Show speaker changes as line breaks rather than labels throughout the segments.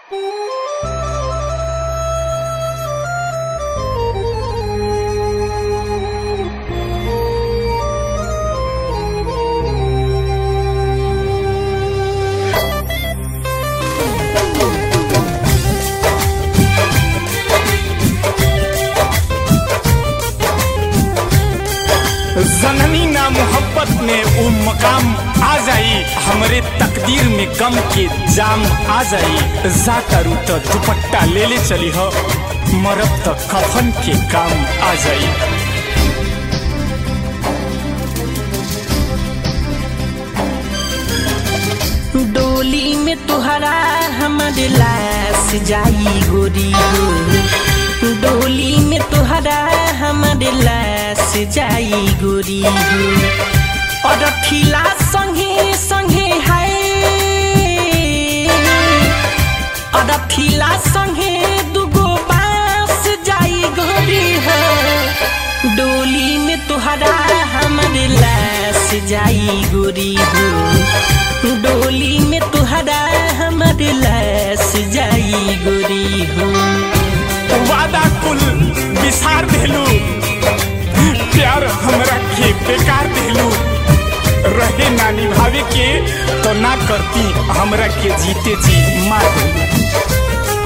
जननी ना मोहब्बत में वो मकाम आ जाई हमरे तकदीर में गम के जाम आ जाई जा करू तो दुपट्टा ले ले चली हो मरब तो कफन के काम आ जाई
डोली में तुहरा हमारे लाश जाई गोरी हो डोली में तुहरा हमारे लाश जाई गोरी हो और खिला संगे संगे है और खिला संगे दुगो बांस जाई गोरी हो डोली में तुहरा हमारे लाश जाई गोरी हो डोली में तुहरा हमारे लाश जाई गोरी हो
वादा कुल विसार देलू प्यार हमरा के बेकार देलू रहे ना निभावे के तो ना करती हमरा के जीते जी मार देलू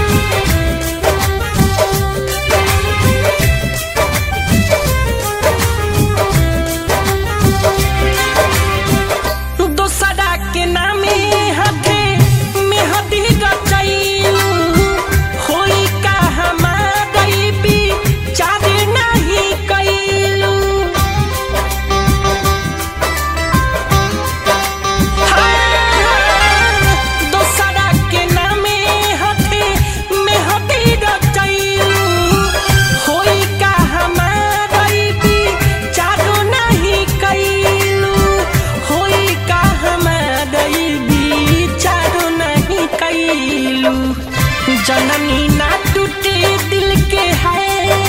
दोसरा के नामे हाथे में हदी रचैलू होई का हमारी भी चार नहीं कैलू दोसरा के नामे हाथे में हदी रचैलू होई का हमारी भी चारो नहीं कैलू होई का हमारी भी चारो नहीं कैलू जननी ना टूटे दिल के है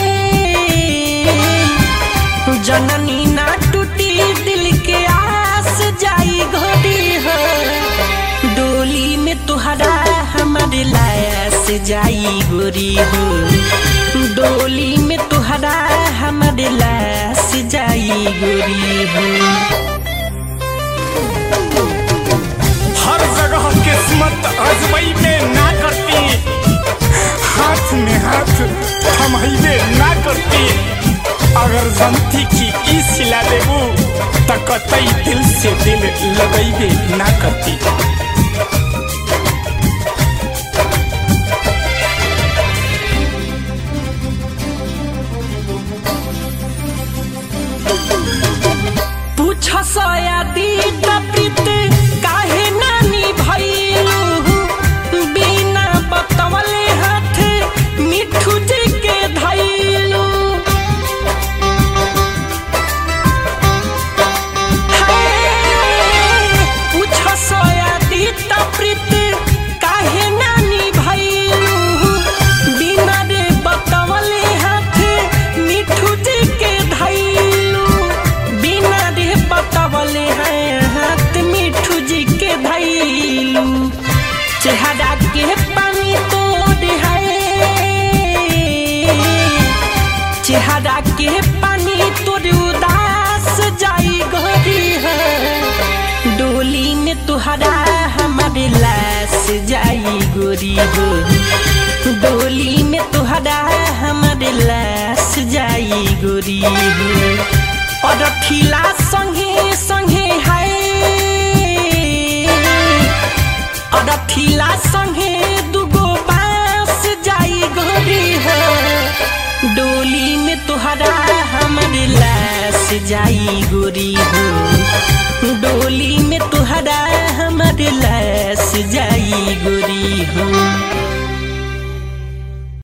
जननी ना टूटी दिल के आस जाई घोड़ी हो डोली में तुहरा हमारे लाश जाई गोरी हो डोली में तुहरा हमारे लाश जाई गोरी हो
हर जगह किस्मत अजमई में ना करती हाथ में हाथ थमहैले ना करती अगर जनती की ई सिला देबू त कतई दिल से दिल लगैबे ना करती
पूछ सयादी प्रीत काहे नानी भैलू बिना बतवले हाथ मिठू जी के धैलू पूछ सयादी प्रीत काहे नानी भैलू बिना रे बतवले हाथ मिठू जी के धैलू बिना रे बतवले हैं हाथ मिठू जी के धैलू चेहरा के पानी तोड़ है चेहरा के पानी तोड़ उदास जाई गोरी है डोली में तुहरा हमारे लाश जाई गोरी हो डोली में तुहरा हमारे लाश जाई गोरी हो और खिला संगे संगे है और खिला संगे दुगो बांस जाई गोरी हो डोली में तुहरा हमारे लाश जाई गोरी हो डोली में तुहरा हमारे लाश जाई गोरी हो